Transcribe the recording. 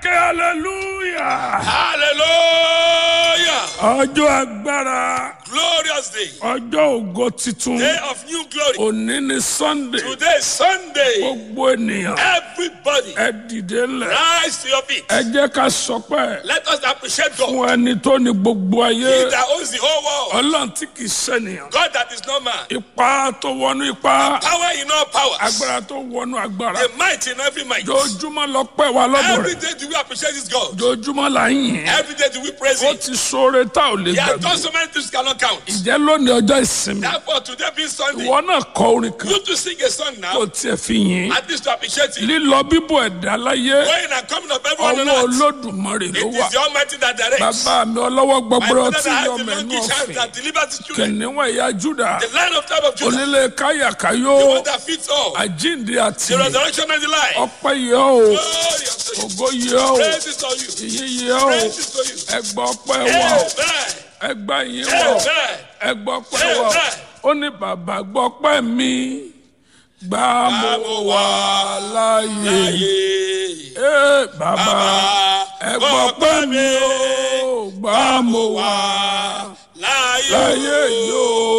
ké hallelujah. Hallelujah. ọjọ́ agbára Glorious day. ọjọ́ ògo titun Day of new glory. òní ni sunday Today is Sunday. gbogbo ènìyàn Everybody ẹ dìde ńlẹ̀ rise to your feet. ẹ jẹ́ ká sọpẹ́ Let us appreciate God. fún ẹni tó ní gbogbo He ayé that owns the whole world. ọlọ́run tí kì í ṣènìyàn God that is not man. ipa tó wọnú ipa Power in all powers. agbára tó wọnú agbára The might in every might. jojúmọ́ lọ pẹ́ wa lọ́dọ̀ Every rẹ̀ day do we appreciate this God. jojúmọ́ là ń yìn Every day do we praise ó Him. ti sóore tá ò lè He has gbàgbé done so many things cannot count. ìjẹ́ lónìí ọjọ́ ìsinmi Therefore, today being Sunday, ìwọ náà kọ orin kan you to sing a song kó now. tiẹ̀ fi yìn At least to appreciate Him. lílọ bíbọ̀ ẹ̀dá láyé Going and coming of everyone on ọwọ́ earth. olódùmarè ló It wà is the Almighty that directs. bàbá mi ọlọ́wọ́ My gbọgbọrọ father tí that has yọ the mẹ́nu monkey child ọ̀fìn that delivers his children. kìnìún ẹ̀yà júdà The lion of tribe of Judah. onílé káyàkáyó The one that fits all. àjíǹde àti The resurrection and the life. ọpẹ́ yẹ o Glory unto you. ògo yẹ o Praise is to you. ìyìn yẹ o Praise is to you. ẹgbà ọpẹ́ wà o Amen. ẹgbà yìí wà o Amen. ẹgbà ọpẹ́ wà o Amen. ó ní bàbá gbọ́ ọpẹ́ mi gbà mo wà láàyè Ayé. Ee, bàbá Bàbá, ẹgbà ọpẹ́ mi o gbà mo wà Láyé. láàyè yìí o.